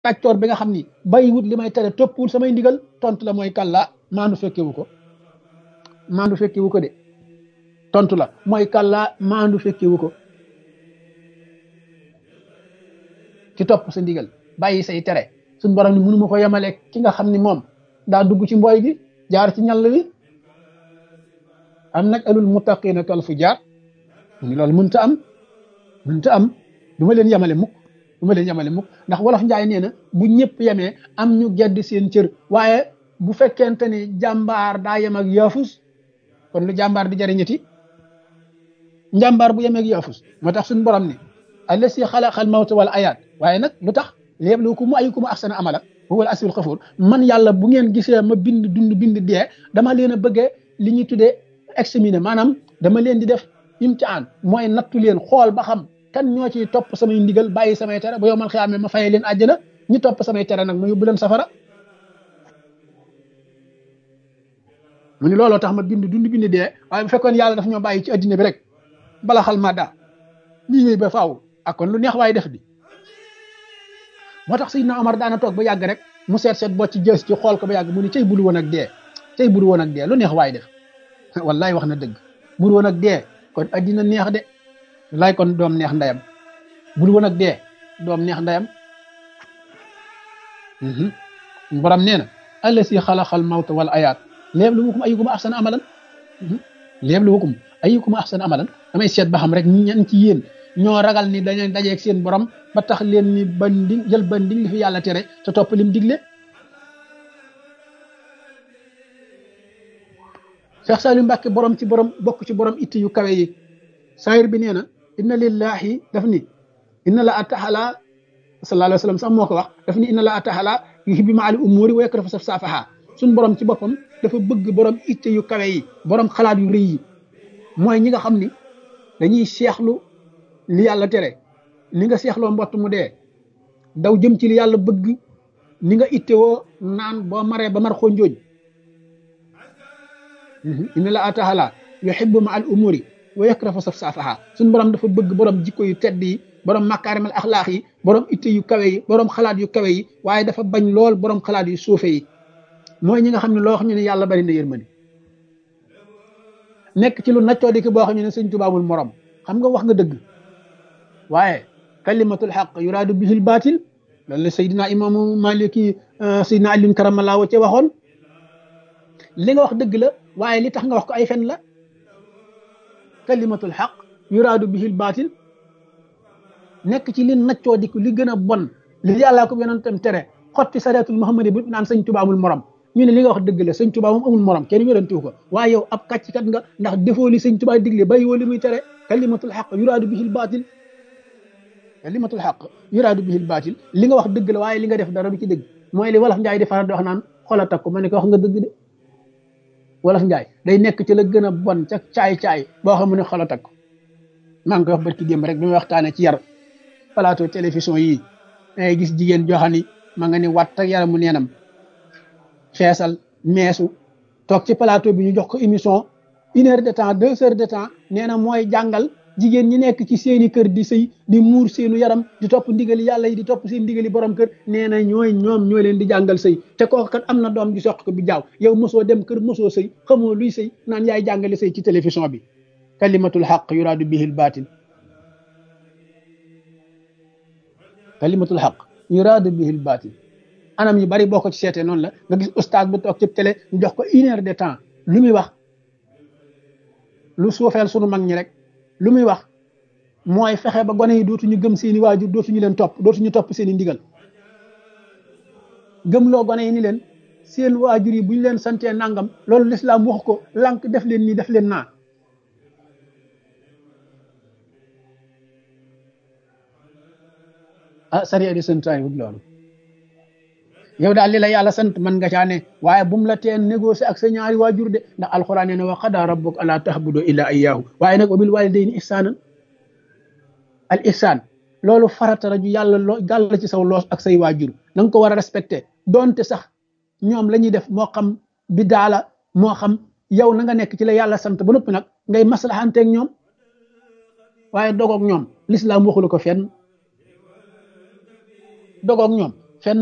kàccoor bi nga xam ni bàyyiwut li may tere toppul samay ndigal tontu la mooy kàllaa maandu fekkewu ko maandu fekkewu ko de tontu la mooy kàllaa maandu fekkewu ko ci topp sa ndigal bàyyi say tere suñ borom ni mënu ma ko yemale ki nga xam ni moom daa dugg ci mbooy gi jaar ci ñàll wi am nag alul muttaqina kal fu jaar ni loolu mënta am mënta am du ma leen yemale mukk du ma leen yemale mukk ndax wolof njaay nee na bu ñëpp yemee am ñu gedd seen cër waaye bu fekkente ni jàmbaar daa yem ak yaafus kon lu jàmbaar di jariñati njàmbaar bu yem ak yaafus moo tax suñu borom ni allasi xalaqal mawta wal ayaat waaye nag lu tax liyabluwakum ayyukum ahsanu amala huwal asiul xafuur man yàlla bu ngeen gisee ma bind dund bind dee dama leen a bëggee li ñuy tuddee examiner maanaam dama leen di def imtihaan mooy nattu leen xool ba xam kan ñoo ciy topp samay ndigal bàyyi samay tere ba yow man xiyaamee ma fayee leen àjjana ñi topp samay tere nag ma yóbbu leen safara mu ni looloo tax ma bind dund bind dee waaye bu fekkoon yàlla daf ñoo bàyyi ci addina bi rek bala xal ma daa lii wéy ba faaw ak kon lu neex waaye def di moo tax Seydina Omar daana toog ba yàgg rek mu seet seet boo ci jës ci xool ko ba yàgg mu ni cay buru woon ak dee cay buru woon ak dee lu neex waaye def wallaay wax na dëgg buru woon ak dee kon addina neex de wallaay kon doom neex ndeyam buru woon ak dee doom neex ndeyam borom nee na allasi xalaqal mawta wal ayaat liyabluwakum ayyukum ahsanu amalan liyabluwakum ayyukum ahsanu amalan damay seet ba xam rek ñan ci yéen ñoo ragal ni dañuy dajeeg seen borom ba tax leen ni bandi jël bandi li fi yàlla tere te topp lim digle Cheikh Saliou Mbacke borom ci borom bokk ci borom itti yu kawe yi saayir bi nee na inna lillahi daf ni inna la ataxala sallallahu alayhi wa sallam sax moo ko wax daf ni inna la ataxala yuhibbu ma'al umuri wa yakrahu saf saafaha suñ borom ci boppam dafa bëgg borom itte yu kawe yi borom xalaat yu rëy yi mooy ñi nga xam ni dañuy seexlu li yàlla tere ni nga seexloo mbott mu dee daw jëm ci li yàlla bëgg ni nga itte woo naan boo maree ba mar xonjooj inna la atahala yuhibbu ma al umuri wa yakrahu saf saafaha suñ borom dafa bëgg borom jikko yu tedd yi borom makaarimal axlaax yi borom itte yu kawe yi borom xalaat yu kawe yi waaye dafa bañ lool borom xalaat yu suufe yi mooy ñi nga xam ne loo xam ne yàlla bari na yërmande nekk ci lu naccoo di ki boo xam ne sëñ Tuubaa amul morom xam nga wax nga dëgg waaye kalimatul xaq yuraadu bihil baatil loolu la Seydina imaamu Maliki Seydina Alioune Karamallah wa ca waxoon li nga wax dëgg la waaye li tax nga wax ko ay fen la kalimatul xaq yuraadu bihil baatil nekk ci li naccoo di li gën a bon li yàllaa ko yonentam tere xotti sareetul Muhammadi bu naan sëñ Tuubaa amul morom ñu ne li nga wax dëgg la sëñ Tuubaa moom amul morom kenn wérantiwu ko waaye yow ab kàcckat nga ndax defoo li sëñ Tuubaa digle bàyyi woo li muy tere kalimatul xaq yuraadu bihil baatil kalimatul xaq yuraadu bihil baatil li nga wax dëgg la waaye li nga def dara du ci dëgg mooy li wolof njaay di faral di wax naan xola takku ma ne ko wax nga dëgg de wolof njaay day nekk ci la gën a bon ca caay-caay boo xam ne xola takku maa ngi koy wax barki démb rek bi may waxtaanee ci yar plateau télévision yii dangay gis jigéen joo xam ni ma nga ni watt ak yaramu neenam feesal meesu toog ci plateau bi ñu jox ko émission une heure de temps deux heures de temps nee na mooy jàngal jigéen ñi nekk ci seeni kër di sëy di muur seenu yaram di topp ndigali yàlla yi di topp seen ndigali borom kër nee na ñooy ñoom ñoo leen di jàngal sëy te kooku kat am na doom ji soq ko bi jaaw yow mosoo dem kër mosoo sëy xamoo luy sëy naan yaay jàngale sëy ci télévision bi kalimatul xaq yuraadu bihil baatil kalimatul xaq yuraadu bihil baatil anam yu bari boo ko ci seetee noonu la nga gis ustaas bu toog ci télé ñu jox ko une heure de temps lu muy wax lu suufeel sunu mag ñi rek lu muy wax mooy fexe ba gone yi dootuñu gëm seeni waajur dootuñu leen topp dootuñu topp seeni ndigal gëmloo gone yi ni leen seen waajur yi bu ñu leen santee nangam loolu lislaam wax ko lànk def leen nii def leen naa ah sariya di santaay wut loolu yow daal li la yàlla sant man nga caa ne waaye bu mu la teen négocier ak sa ñaari waajur de ndax alxuraan nee na wa qadaa rabbuka allaa ta'budu illaa iyyaahu waaye nag wa bil waalidayni ihsaanan al ihsaan loolu farata la ju yàlla loo gàll ci saw loos ak say waajur na nga ko war a respecté donte sax ñoom la ñuy def moo xam bi daala moo xam yow na nga nekk ci la yàlla sant ba noppi nag ngay maslaxanteeg ñoom waaye dogoog ñoom lislaam waxulu ko fenn dogoog ñoom